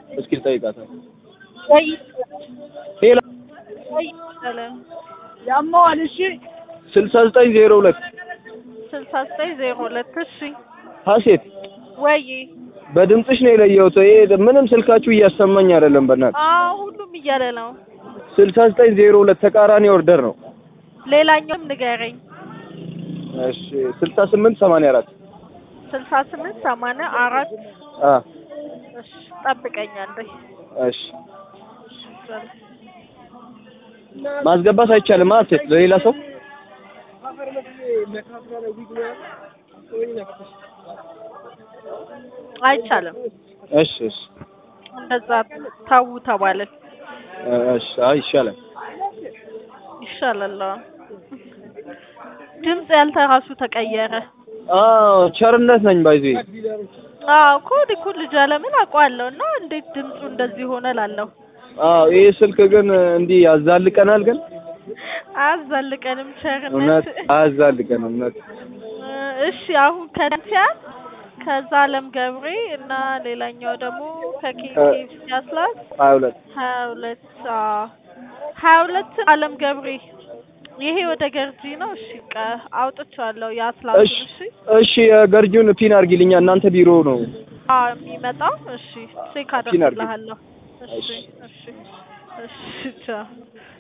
እስኪ ልጠይቃታል። ወይ ሄሎ ወይ ሰላም ያማዋል። እሺ ስልሳ ዘጠኝ ዜሮ ሁለት ስልሳ ዘጠኝ ዜሮ ሁለት እሺ ሀሴት ወይ በድምፅሽ ነው የለየሁት። ይሄ ምንም ስልካችሁ እያሰማኝ አይደለም። በእናትህ አዎ ሁሉም እያለ ነው። ስልሳ ዘጠኝ ዜሮ ሁለት ተቃራኒ ኦርደር ነው። ሌላኛውም ንገረኝ። እሺ ስልሳ ስምንት ሰማንያ አራት ስልሳ ስምንት ሰማንያ አራት አ እሺ ጠብቀኛለህ። እሺ ማስገባት አይቻልም። ሀሴት ለሌላ ሰው አይቻልም። እሺ እሺ እንደዛ ታው ተባለን እሺ አይ ይሻላል። ይሻላል። አዎ። ድምፅ ያንተ ራሱ ተቀየረ። አዎ ቸርነት ነኝ ባይዜ አዎ ኮድ እኮ ልጅ አለምን አውቀዋለሁ እና እንዴት ድምፁ እንደዚህ ሆነ ላለሁ አዎ ይሄ ስልክ ግን እንዲህ ያዛልቀናል። ግን አያዛልቀንም ቸርነት። እውነት አያዛልቀንም። እውነት እሺ አሁን ከዳንሲያ ከዛ አለም ገብሬ እና ሌላኛው ደግሞ ከኬኬፍ ያስላስ ሀያ ሁለት ሀያ ሁለት አዎ ሀያ ሁለት አለም ገብሬ ይሄ ወደ ገርጂ ነው። እሺ ቀ አውጥቼዋለሁ የአስላሱን። እሺ እሺ እሺ የገርጂውን ፒን አድርጊልኛ። እናንተ ቢሮ ነው። አዎ የሚመጣው እሺ ቼክ ፒን አድርጊ። አደርግልሃለሁ። እሺ እሺ እሺ ቻው